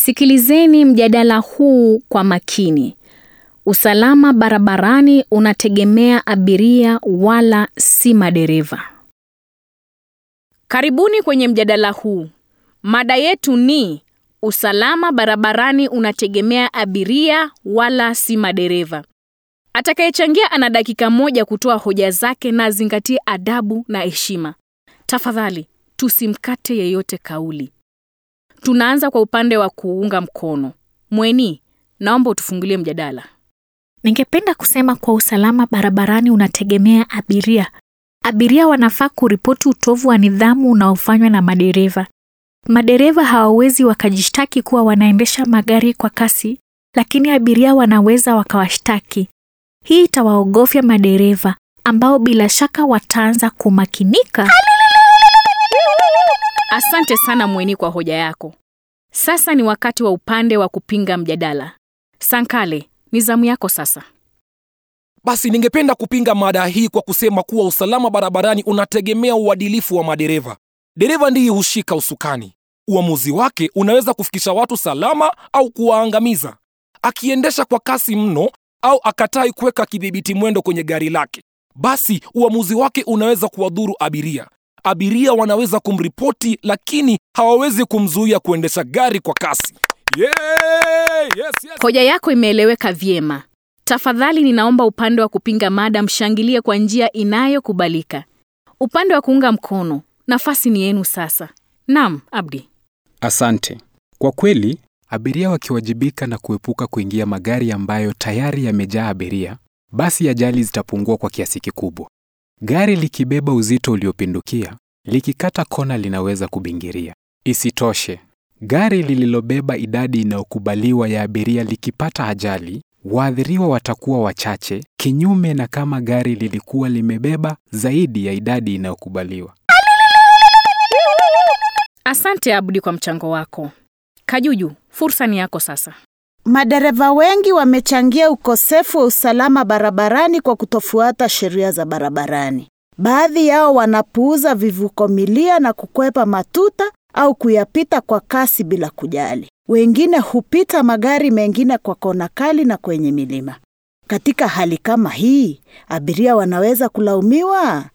Sikilizeni mjadala huu kwa makini. Usalama barabarani unategemea abiria wala si madereva. Karibuni kwenye mjadala huu. Mada yetu ni usalama barabarani unategemea abiria wala si madereva. Atakayechangia ana dakika moja kutoa hoja zake na azingatie adabu na heshima. Tafadhali tusimkate yeyote kauli. Tunaanza kwa upande wa kuunga mkono. Mweni, naomba utufungulie mjadala. Ningependa kusema kwa usalama barabarani unategemea abiria. Abiria wanafaa kuripoti utovu wa nidhamu unaofanywa na madereva. Madereva hawawezi wakajishtaki kuwa wanaendesha magari kwa kasi, lakini abiria wanaweza wakawashtaki. Hii itawaogofya madereva ambao bila shaka wataanza kumakinika. Asante sana Mweni kwa hoja yako. Sasa ni wakati wa upande wa kupinga mjadala. Sankale, ni zamu yako sasa. Basi ningependa kupinga mada hii kwa kusema kuwa usalama barabarani unategemea uadilifu wa madereva. Dereva ndiye hushika usukani. Uamuzi wake unaweza kufikisha watu salama au kuwaangamiza. Akiendesha kwa kasi mno au akatai kuweka kidhibiti mwendo kwenye gari lake, basi uamuzi wake unaweza kuwadhuru abiria. Abiria wanaweza kumripoti, lakini hawawezi kumzuia kuendesha gari kwa kasi. Yeah! Yes, yes. Hoja yako imeeleweka vyema. Tafadhali ninaomba upande wa kupinga mada mshangilie kwa njia inayokubalika. Upande wa kuunga mkono, nafasi ni yenu sasa. Naam, Abdi. Asante. Kwa kweli, abiria wakiwajibika na kuepuka kuingia magari ambayo tayari yamejaa abiria, basi ajali zitapungua kwa kiasi kikubwa. Gari likibeba uzito uliopindukia, likikata kona linaweza kubingiria. Isitoshe, gari lililobeba idadi inayokubaliwa ya abiria likipata ajali, waathiriwa watakuwa wachache, kinyume na kama gari lilikuwa limebeba zaidi ya idadi inayokubaliwa. Asante Abdi kwa mchango wako. Kajuju, fursa ni yako sasa. Madereva wengi wamechangia ukosefu wa usalama barabarani kwa kutofuata sheria za barabarani. Baadhi yao wanapuuza vivuko milia na kukwepa matuta au kuyapita kwa kasi bila kujali. Wengine hupita magari mengine kwa kona kali na kwenye milima. Katika hali kama hii, abiria wanaweza kulaumiwa?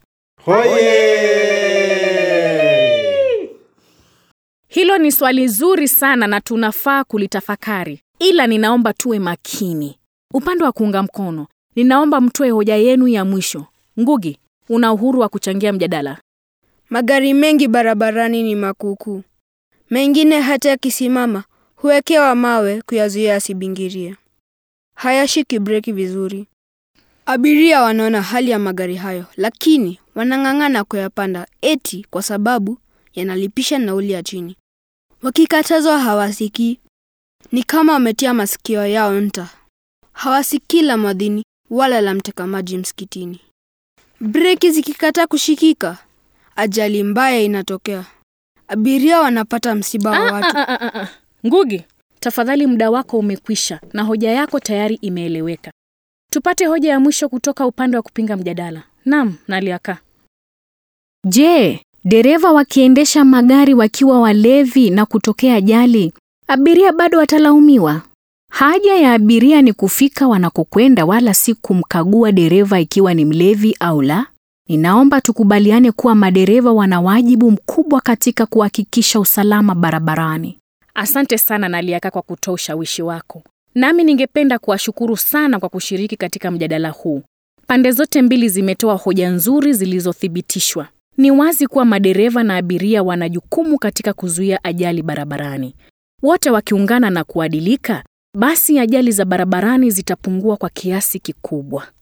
Hilo ni swali zuri sana na tunafaa kulitafakari, ila ninaomba tuwe makini. Upande wa kuunga mkono, ninaomba mtoe hoja yenu ya mwisho. Ngugi, una uhuru wa kuchangia mjadala. Magari mengi barabarani ni makuukuu, mengine hata yakisimama huwekewa mawe kuyazuia asibingirie. Hayashiki breki vizuri. Abiria wanaona hali ya magari hayo, lakini wanang'ang'ana kuyapanda eti kwa sababu yanalipisha nauli ya chini. Wakikatazwa hawasikii, ni kama wametia masikio yao nta. Hawasikii la mwadhini wala la mteka maji msikitini. Breki zikikataa kushikika, ajali mbaya inatokea. Abiria wanapata msiba wa watu. Ah, ah, ah, ah. Ngugi, tafadhali muda wako umekwisha na hoja yako tayari imeeleweka. Tupate hoja ya mwisho kutoka upande wa kupinga mjadala. Naam, Naliaka. Je, dereva wakiendesha magari wakiwa walevi na kutokea ajali, abiria bado watalaumiwa? Haja ya abiria ni kufika wanakokwenda wala si kumkagua dereva ikiwa ni mlevi au la. Ninaomba tukubaliane kuwa madereva wana wajibu mkubwa katika kuhakikisha usalama barabarani. Asante sana Naliaka kwa kutoa ushawishi wako. Nami ningependa kuwashukuru sana kwa kushiriki katika mjadala huu. Pande zote mbili zimetoa hoja nzuri zilizothibitishwa. Ni wazi kuwa madereva na abiria wana jukumu katika kuzuia ajali barabarani. Wote wakiungana na kuadilika, basi ajali za barabarani zitapungua kwa kiasi kikubwa.